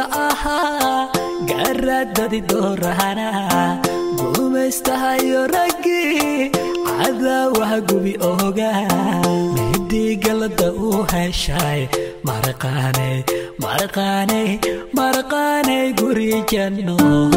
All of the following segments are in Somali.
guurtida ahaa gaaradadi doorahana gumaystahayo raggii cadaawaha gubi oga midii galada u heshay maraqaanay maraqaanay maraqaanay guri janno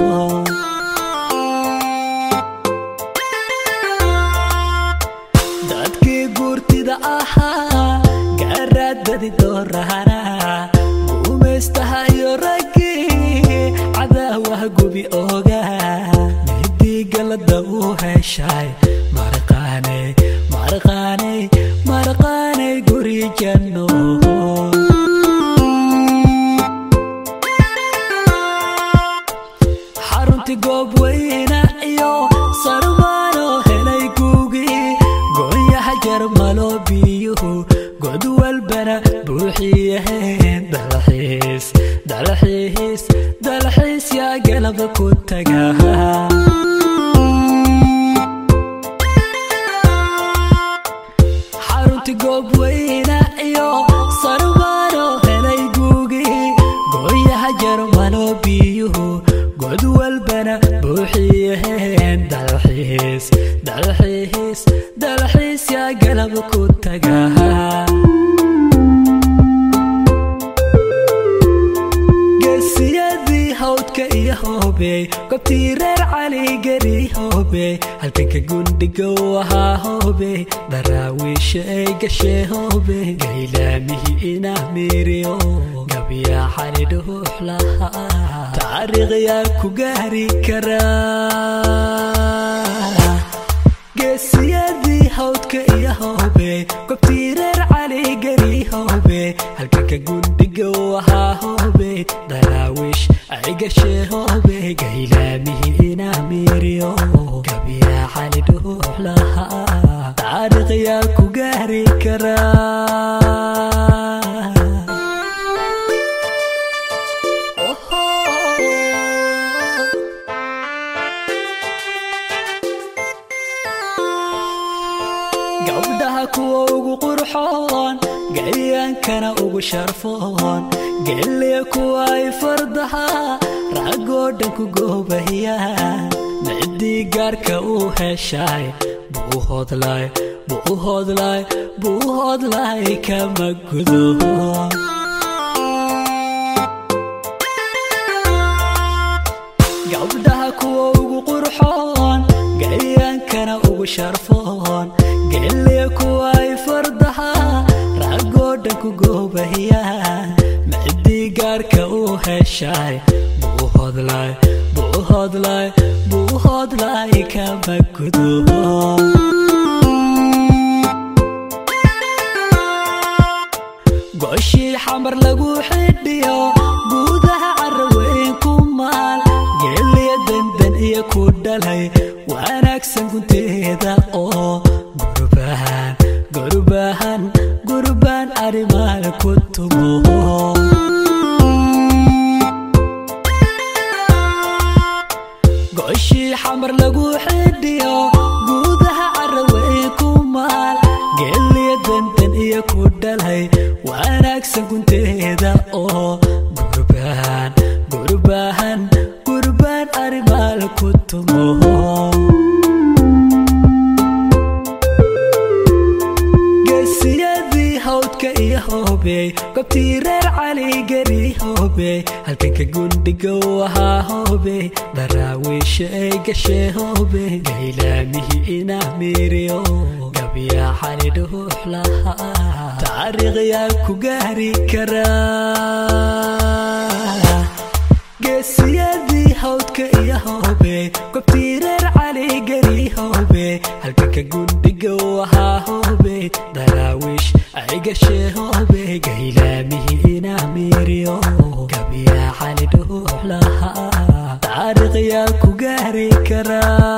dadkii guurtida ahaa gaaradadi doorahana gumaystahayo raggii cadaawaha gubi oga midii galada u heshay maraqaanay maraqaanay maraqaanay guri janno xarunti goob weyna iyo sarmaano helay guugii goonyaha jarmalo biyuhu god walbana buuxiyaheen dalxiis dalxiis dalxiis yaa galaba ku taga xarunti goob weyna iyo sarmaano helay guugii gooyaha jarmalo biyuhu god walbana buuxiyaheen dalxiis dalxiis dalxiis yaa galab ku taga geesiyadii hawdka iyo hoobey gobtii reer cali geri hoobey halkanka gundhiga u ahaa hoobey daraawiisha ay gashee hoobey gaylaamihii inaa miiriyo gabyaa xali dhuux lahaa taariikhyaa ku gaari karaa geesiyadii hawdka iyo hoobey gobtii reer cali geri hoobey halkanka gundhiga u ahaa hoobey daraawiish ay gashee hoobey gaylaamihii inaa miiriyo gabyaa xali dhuux lahaa taariikhyaa ku gaari karaa gabdhaha kuwa ugu qurxoon gayaankana ugu sharfoon geliya kuwa ay fardaha raggoo dhan ku goobahiyaan midii gaarka u heshay buu hodlay buu hodlay buu hodlay kama gudo gabdhaha kuwa ugu qurxoon gayaankana ugu sharfoon geliya kuwa ay fardaha raggoo dhan ku goobahiyaan midii gaarka u heshay buu hodlay buu hodlay buu hodlay kama gudo gooshii xamar lagu xidhiyo guudaha caraweyn ku maal geliya dandan iyo ku dhalay wanaagsan gunteeda oo gurbahan gurbahan gurbaan arimaal ku tumo gooshii xamar lagu xidhiyo guudaha caraweyn ku maal geliya dandan iyo ku dhalay wanaagsan gunteeda oo gurbahan gurbahan gurbaan arimaal ku tumo geesiyadii hawdka iyo hoobey gobtii reer cali geri hoobey halkanka gundhiga u ahaa hoobey daraawiisha ay gashee hoobey gaylaamihii inaa miiriyo gabyaa xali dhuux lahaa taariikhyaa ku gaari karaa geesiyadii hawdka iyo hoobey gobtii reer cali geri hoobey halkanka gundhiga u ahaa hoobey daraawiish ay gashee hoobey gaylaamihii inaa miiriyo gabyaa xali dhuux lahaa taariikhyaa ku gaari karaa